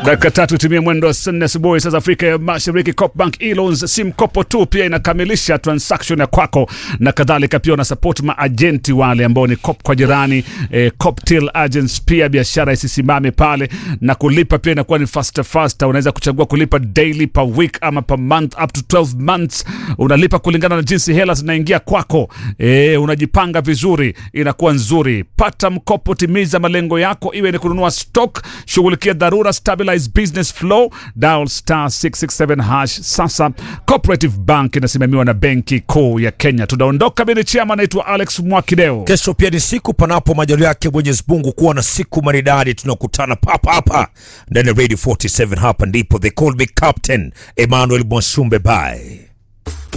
Dakika tatu timia mwendo wa saa nne asubuhi saa za Afrika ya Mashariki. Copbank e-loans si mkopo tu, pia inakamilisha transaction ya kwako na kadhalika. Pia una support maajenti wale ambao ni cop kwa jirani eh, Coptil agents, pia biashara isisimame pale na kulipa pia inakuwa ni faster faster. Unaweza kuchagua kulipa daily, per week ama per month up to 12 months. Unalipa kulingana na jinsi hela zinaingia kwako. Eh, unajipanga vizuri, inakuwa nzuri. Pata mkopo, timiza malengo yako, iwe ni kununua stock, shughulikia dharura, stabilize business flow, dial star 667 hash. Sasa Cooperative Bank inasimamiwa na Benki Kuu ya Kenya. Tunaondoka. Mimi ni chama naitwa Alex Mwakideo. Kesho pia ni siku panapo majaliwa yake Mwenyezi Mungu kuwa na siku maridadi. Tunakutana papa hapa ndani ya Radio 47. Hapa ndipo they call me Captain Emmanuel Mwasumbe. Bye.